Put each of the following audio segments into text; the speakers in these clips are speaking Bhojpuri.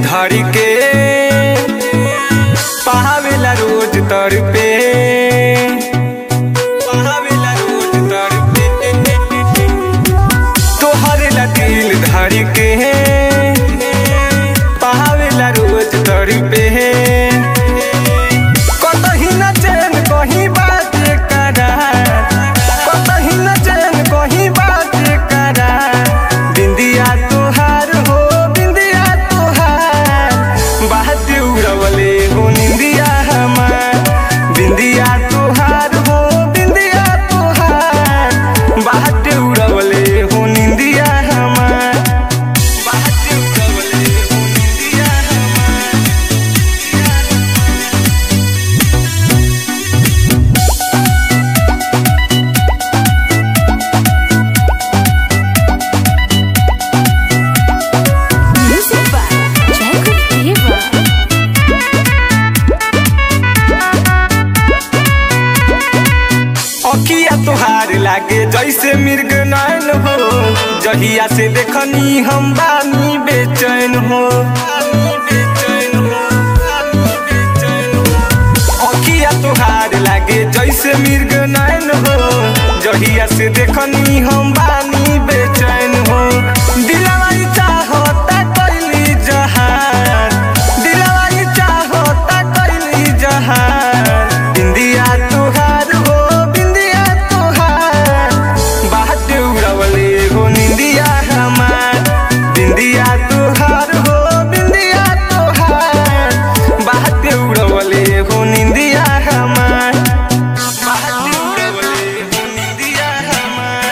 धर के पहावेला रोज तर पे पहावेला रोज तर पे तोहरे ला दिल धर के पहावेला रोज तर पे कतही न चैन कहीं बात करा कतही न चैन कहीं बात करा बिंदिया तोहार हो बिंदिया तोहार बात उड़वले हो निंदिया हमार बिंदिया तोहार हो बिंदिया तोहार बात उड़वले हो निंदिया हमार बात उड़वले हो निंदिया हमार Music by Jacob Diva. अखिया तोहार लागे जैसे मिर्ग नैन हो जहिया से देखनी हम बानी बेचैन हो अखिया तोहार लागे जैसे मिर्ग नैन हो जहिया से देखनी हम बानी बेचैन हो दिलवा ई चाहता कैली जहान दिलवा ई चाहता कैली जहान बिंदिया तोहार हो बिंदिया तोहार बात उड़वले हो निंदिया हमार बिंदिया तोहार हो बिंदिया तोहार बात उड़वले हो निंदिया हमार बात उड़वले हो निंदिया हमार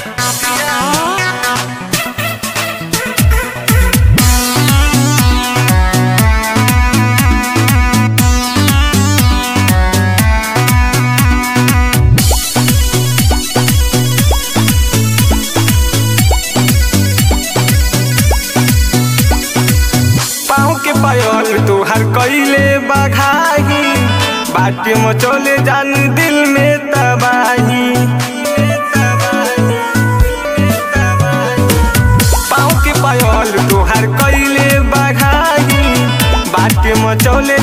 पाँव के पायल तोहर कैले बघाही बाटे मचोले जान दिल में तबाही पाँव के पायल तोहर कैले बघाही बाटे मचोले